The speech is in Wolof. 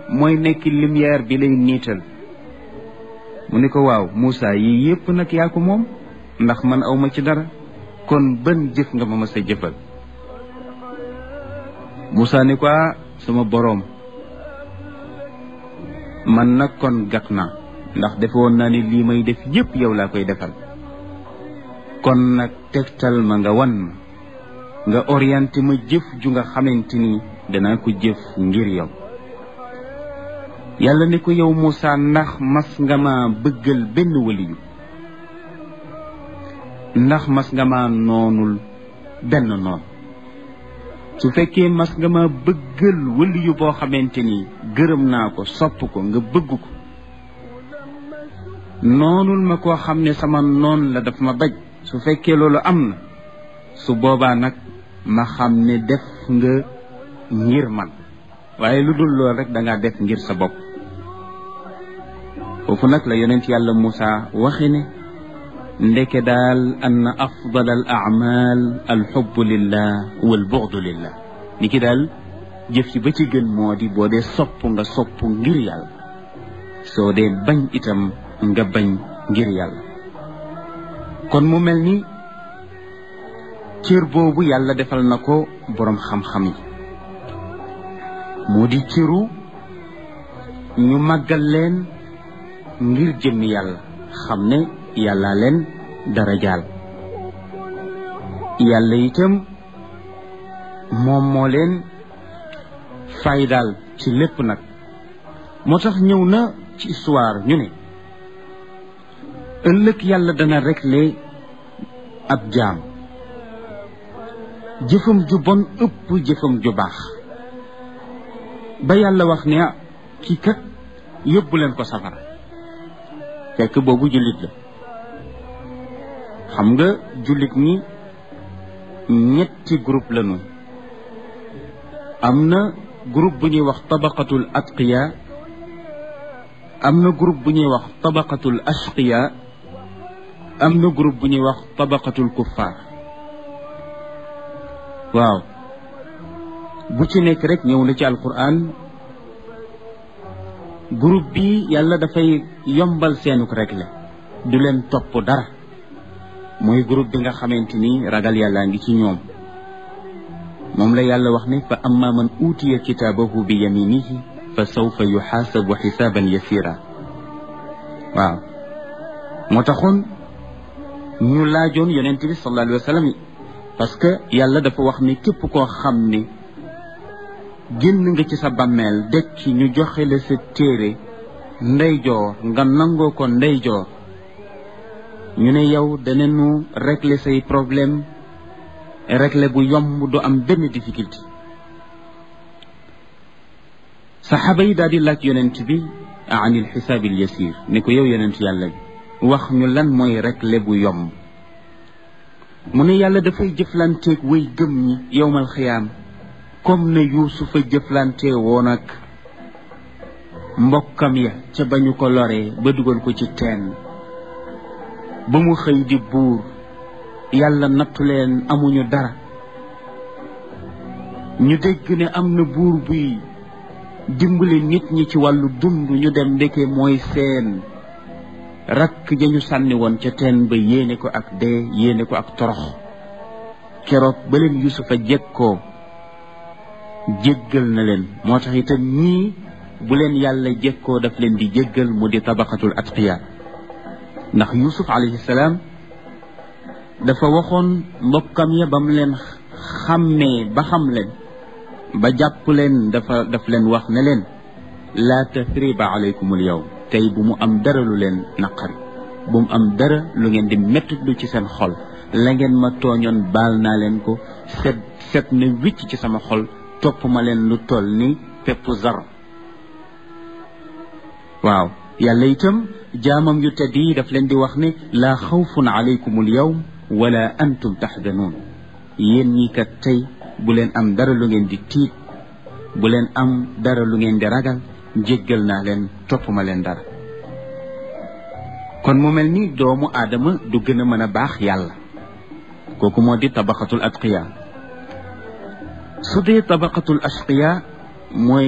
mooy nekk lumière bi lay niital mu ne ko waaw Moussa yii yépp nag yaa ko moom ndax man awma ci dara kon ban jëf nga ma mës a jëfal Moussa ni ko sama boroom man nag kon gàtt naa ndax defe woon naa ni lii may def yépp yow laa koy defal kon nag tegtal ma nga wan ma nga orienté ma jëf ju nga xamante ni danaa ko jëf ngir yow yàlla ne ko yow Moussa ndax mas nga ma bëggal benn waliyu ndax mas nga ma noonul benn noon su fekkee mas nga ma bëggal waliyu boo xamante ni gërëm naa ko sopp ko nga bëgg ko noonul ma koo xam ne sama noon la daf ma baj su fekkee loolu am na su boobaa nag ma xam ne def nga ngir man waaye lu dul loolu rek da ngaa def ngir sa bopp foofu nag la yonent yàlla Moussa waxi ne ndeke daal ann afdal al amal alxubbu lillah wal buxdu lillah ni ki daal jëf ci ba ci gën moo di boo dee sopp nga sopp ngir yàlla soo dee bañ itam nga bañ ngir yàlla kon mu mel ni cër boobu yàlla defal na ko boroom xam-xam yi moo di cëru ñu màggal leen ngir jëmmi yàlla xam ne yàlla leen darajaal yàlla itam moom moo leen faydaal ci lépp nag moo tax ñëw na ci histoire ñu ne ëllëg yàlla dana régler ab jaam jëfam ju bon ëpp jëfam ju baax ba yàlla wax ne ah kii kat yóbbu leen ko safara fekk boobu jullit la xam nga jullit ñi ñetti groupe lañu am na groupe bu ñuy wax tabaqatul atqiya am na groupe bu ñuy wax tabaqatul ashqiya am na groupe bu ñuy wax tabaqatul kuffar waaw bu ci nekk rek ñëw na ci alquran groupe bi yàlla dafay yombal seenuk rek la du leen topp dara mooy groupe bi nga xamante ni ragal yàllaa ngi ci ñoom moom la yàlla wax ne fa amma man uutiya kitaabahu bi yaminihi fa sawfa yuxaasabu xisaaban yasira waaw moo taxoon ñu laajoon yonent bi sallallahu alayhi wa sallam parce que yàlla dafa wax ni képp koo xam ni génn nga ci sa bàmmeel dekk ñu joxe la sa téere ndeyjoor nga nangoo ko ndeyjoor ñu ne yow danañu régler say problème régler bu yomb du am benn difficulté saxaaba yi daal di laaj yonent bi an il xisaabil yasir ne ko yow yonent yàlla bi wax ñu lan mooy régler bu yomb mu ne yàlla dafay jëflanteeg way gëm ñi yowmal xiyaam comme ne yuusufa jëflante woon ak mbokkam ya ca ba ñu ko loree ba dugal ko ci teen ba mu xëy di buur yàlla nattu leen amuñu dara ñu dégg ne am na buur buy dimbali nit ñi ci wàllu dund ñu dem ndeke mooy seen rakk ja ñu sànni woon ca teen ba yéene ko ak dee yéene ko ak torox keroog ba leen yusufa jekkoo jéggal na leen moo tax itam ñii bu leen yàlla jekkoo daf leen di jéggal mu di tabaqatul atqiya ndax yusuf alayhi salaam dafa waxoon mbokkam ya ba mu leen xàmmee ba xam leen ba jàpp leen dafa daf leen wax ne leen laa tathriba alaykumul yawm tey bu mu am dara lu leen naqari bu mu am dara lu ngeen di mettitlu ci seen xol la ngeen ma tooñoon baal naa leen ko set set na wicc ci sama xol topp ma leen lu toll ni pepp zar waaw yàlla itam jaamam yu tedd yi daf leen di wax ne laa xawfun alaykum al yawm wala antum taxdanuun yéen ñi kat tey bu leen am dara lu ngeen di tiit bu leen am dara lu ngeen di ragal jéggal naa leen topp ma leen dara kon mu mel ni doomu aadama du gën a mën a baax yàlla kooku moo di tabaqatul atqiya su dee tabaqatul ashqiya mooy